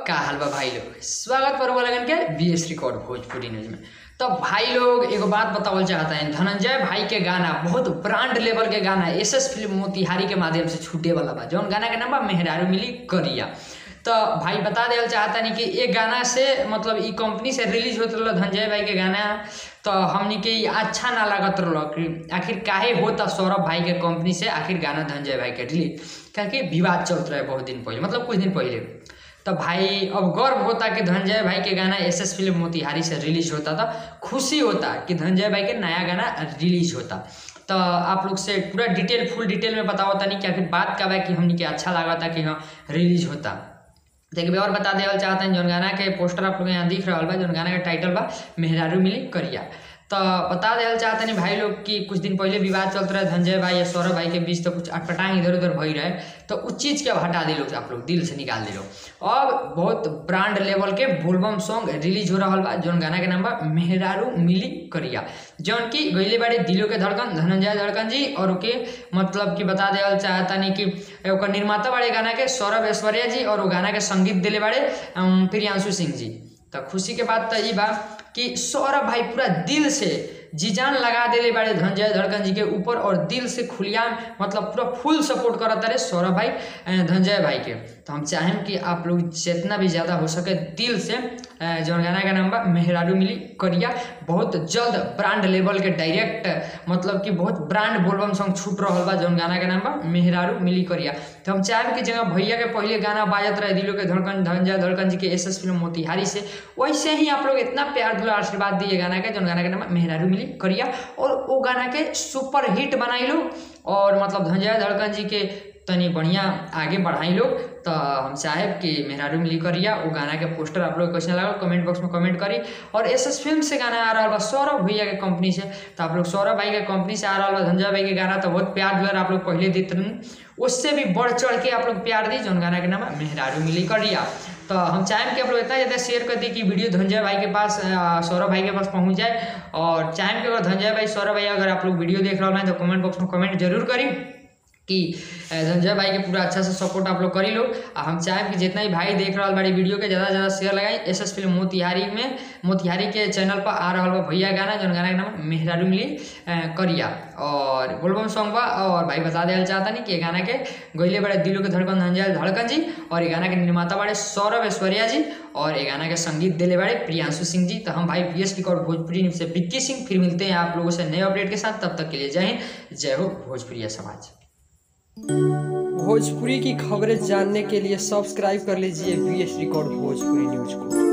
का हाल बा भाई लोग स्वागत पर लगन के B S record Bhojpuri news में तो भाई लोग एगो बात बतावल चाहता है धनंजय भाई के गाना बहुत ब्रांड लेवल के गाना एस एस फिल्म मोतिहारी के माध्यम से छूटे वाला बा जौन गाना के नाम बा मेहरारू मिली करिया तो भाई बता देल चाहता नहीं कि एक गाना से मतलब ई कंपनी से रिलीज होत रहल धनंजय भाई के गाना तो हमनी के ई अच्छा ना लागत रहल कि आखिर काहे होता सौरभ भाई के कंपनी से आखिर गाना धनंजय भाई के रिलीज क्योंकि विवाद चलत रहे बहुत दिन पहले मतलब कुछ दिन पहले तो भाई अब गर्व होता कि धनंजय भाई के गाना एस एस फिल्म मोतिहारी से रिलीज होता था खुशी होता कि धनंजय भाई के नया गाना रिलीज होता तो आप लोग से पूरा डिटेल फुल डिटेल में बताओ नहीं कि आखिर बात का बा कि हमनी के अच्छा लगा था कि हाँ रिलीज होता देखिए और बता देवल चाहते हैं जौन गाना के पोस्टर आप लोग यहाँ दिख रहा बा जौन गाना के टाइटल बा मेहरारू मिली करिया तो बता देल चाहते नहीं भाई लोग कि कुछ दिन पहले विवाद चलत रहे धनंजय भाई या सौरभ भाई के बीच तो कुछ अटपटांग इधर उधर भई रहे तो उस चीज़ के अब हटा दिलो आप लोग दिल से निकाल दिलो अब बहुत ब्रांड लेवल के बोलबम सॉन्ग रिलीज हो रहा बा जौन गाना के नाम बा मेहरारू मिली करिया जौन की गईले बाड़े दिलों के धड़कन धनंजय धड़कन जी और ओके मतलब कि बता देवल चाहता नहीं कि ओकर निर्माता बाड़े गाना के सौरभ ऐश्वर्या जी और वो गाना के संगीत दिले बाड़े अम, प्रियांशु सिंह जी तो खुशी के बात तो ये बा कि सौरभ भाई पूरा दिल से जी जान लगा देले बाड़े धनंजय धड़कन जी के ऊपर और दिल से खुलियाम मतलब पूरा फुल सपोर्ट करत रहे सौरभ भाई अ, धनंजय भाई के तो हम चाहें कि आप लोग जितना भी ज़्यादा हो सके दिल से अ, जौन गाना का नाम बा मेहरारू मिली करिया बहुत जल्द ब्रांड लेवल के डायरेक्ट मतलब कि बहुत ब्रांड बोलबम सॉन्ग छूट रहा बा जौन गाना के नाम बा मेहरारू मिली करिया तो हम चाहें कि जगह भैया के पहले गाना बाजत रहे दिलों के धड़कन धनंजय धड़कन जी के एस एस फिल्म मोतिहारी से वैसे ही आप लोग इतना प्यार दुला आशीर्वाद दिए गाना के जौन गाना के नाम बा मेहरारू मिली करिया और वो गाना के सुपर हिट बनाई लो और मतलब धनंजय धड़कन जी के तनी बढ़िया आगे बढ़ाई लोग तो हम चाहे कि मेहरारू मिली करिया वो गाना के पोस्टर आप लोग कैसे लगा कमेंट बॉक्स में कमेंट करी और एस एस फिल्म से गाना आ रहा बा सौरभ भैया के कंपनी से तो आप लोग सौरभ भाई के कंपनी से आ रहा बा धनंजय भाई के गाना तो बहुत प्यार दुलार आप लोग पहले देते रहन उससे भी बढ़ चढ़ के आप लोग प्यार दी जौन गाना के नाम है मेहरारू मिली करिया तो हम चाहें कि आप लोग इतना ज़्यादा शेयर कर दी कि वीडियो धनंजय भाई के पास अ, सौरभ भाई के पास पहुंच जाए और चाहें कि अगर धनंजय भाई सौरभ भाई अगर आप लोग वीडियो देख रहे हो तो कमेंट बॉक्स में कमेंट जरूर करी कि अ, धनंजय भाई के पूरा अच्छा से सपोर्ट आप लोग करी लो आ हम चाहें कि जितना भी भाई देख रहा बड़ी वीडियो के ज़्यादा से ज़्यादा शेयर लगाई एस एस फिल्म मोतिहारी में मोतिहारी के चैनल पर आ रहा बा भैया गाना जौन गाना के नाम है मेहरारू मिली अ, करिया और बोलबम सॉन्ग बा और भाई बता देना चाहता नहीं कि ये गाना के गईले बड़े दिलों के धड़कन धनंजय धड़कन जी और ये गाना के निर्माता बड़े सौरभ ऐश्वर्या जी और ये गाना के संगीत दिले बड़े प्रियांशु सिंह जी तो हम भाई B S record Bhojpuri news से विक्की सिंह फिर मिलते हैं आप लोगों से नए अपडेट के साथ तब तक के लिए जय हिंद जय हो भोजपुरिया समाज भोजपुरी की खबरें जानने के लिए सब्सक्राइब कर लीजिए B S record Bhojpuri news को